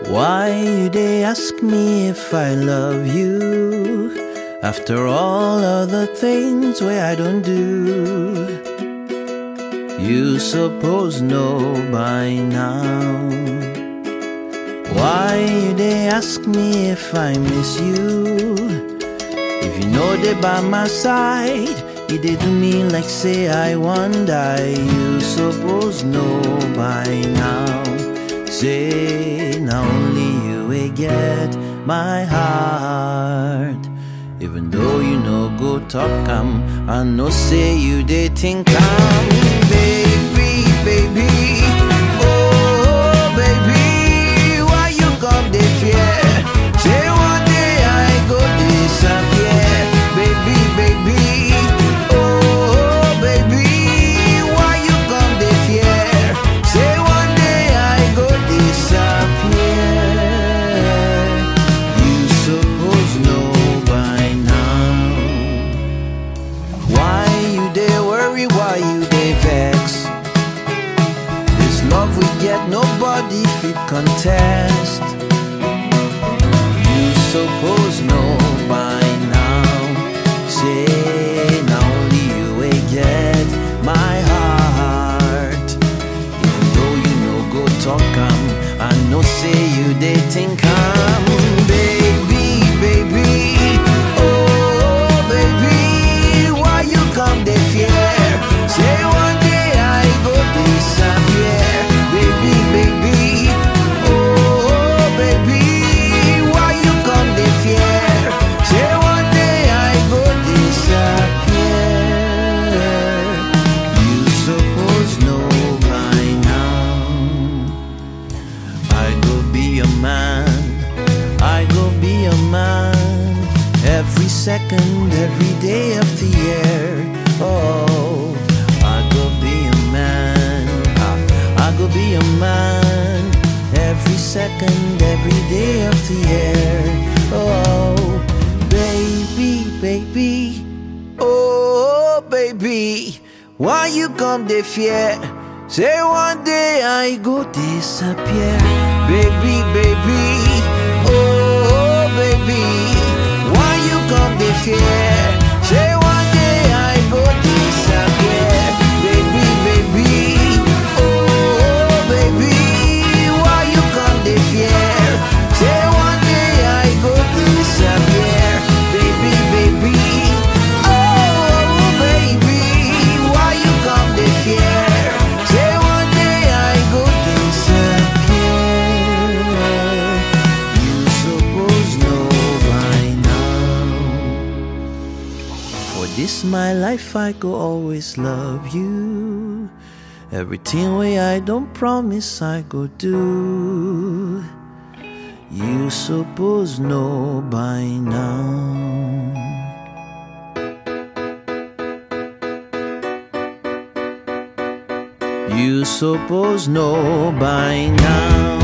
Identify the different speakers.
Speaker 1: Why you they ask me if I love you? After all other things where I don't do, you suppose know by now. Why you they ask me if I miss you? If you know they by my side, you they do me like say I want die. You suppose know by now. Say now only you will get my heart. Even though you know go talk am, I know say you they think I'm baby, baby. Oh baby, why you come they fear? Say one day I go disappear, baby, baby. Oh baby, why you come they fear? Say one day I go disappear. You suppose know by now. Why you they worry? Why you they vex? This love we get, nobody fit contest. You suppose know by now. Say now only you will get my heart. Even though you know go talk am, I know say you they think I'm baby, baby. Oh baby, why you come they fear? Say one day I go disappear, baby, baby. Oh baby, why you come they fear? Say one day I go disappear. You suppose know by now. I go be a man, I go be a man every second, every day of the year. Oh, I go be a man, I, I go be a man every second, every day of the year. Oh, baby, baby, oh, baby, why you come the fear? Say one day I go disappear, baby, baby. Oh, baby, why you come the fear? Say one day I go disappear, baby, baby. Oh, baby, why you come the fear? Say one day I go disappear, baby, baby. Oh, baby, why you come the fear? Say one day I go disappear. You suppose know by now. For this my life I go always love you. Everything way I don't promise I go do. You suppose know by now. You suppose know by now.